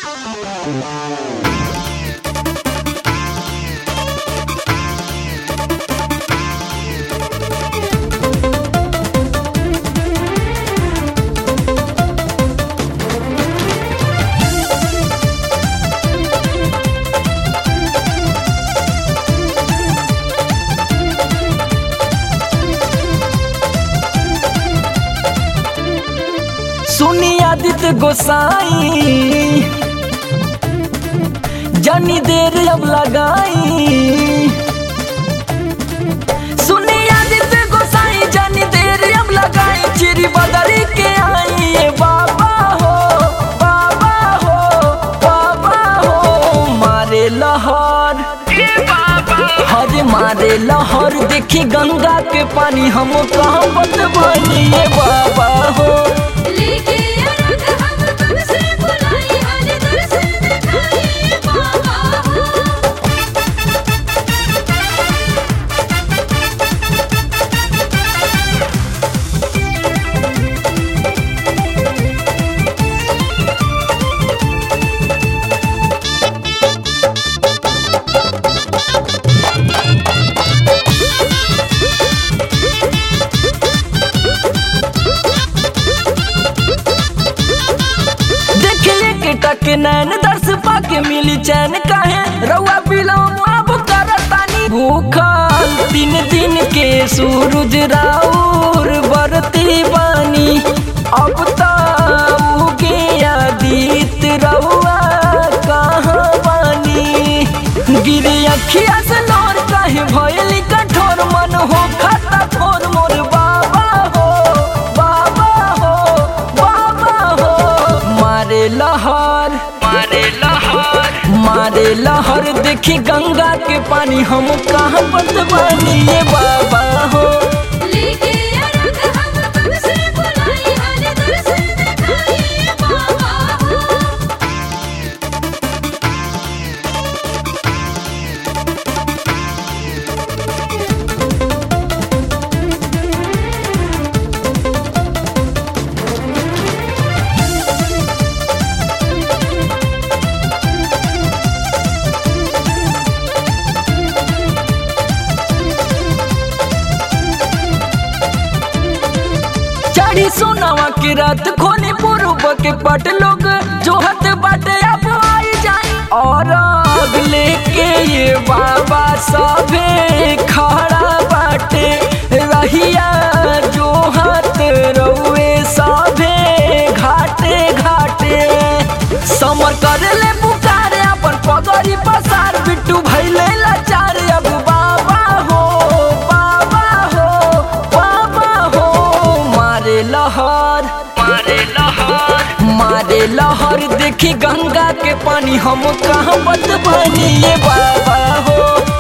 सुनी आदित्य गोसाई जनी देर अब लगाई सुनी आदित्य गोसाई जनी देर अब लगाई चिरी बदरी के आई ये बाबा हो बाबा हो बाबा हो मारे लहर हरे मारे लहर देखी गंगा के पानी हम कहाँ बतवानी ये बाबा हो लेके अरग हम कब से बुलाई हर दर्शन दिखाई बाबा हो देखिए के टक नैन दर्श पाके मिली चैन काहे रउआ बिलम अब करतानी भूखल तीन दिन के सूरज राउर बरती बानी अब तो उगे आदित रउआ कहाँ बानी गिरी अखिया से नौर काहे भयली कठोर मन हो खाता थोर मोर बाबा हो बाबा हो बाबा हो मारे लहर मारे लहर मारे लहर देखी गंगा के पानी हम कहाँ बतवानी ये बाबा हो लेके अरग हम कब से बुलाई हर दर्शन दिखाई बाबा हो चढ़ी सोनावा की रात खोनी पूर्व के पट लोग जो हत बाटे अब आई जाई और आग लेके ये बाबा सभे खड़ा बाटे रहिया जो हाथ रउए सभे घाटे घाटे समर करे ले पुकारे अपन पगड़ी पसार बिट्टू भैले लाचार अब बाबा हो बाबा हो बाबा हो मारे लहर मारे लहर मारे लहर देखी गंगा के पानी हम कहाँ बतवानी ये बाबा हो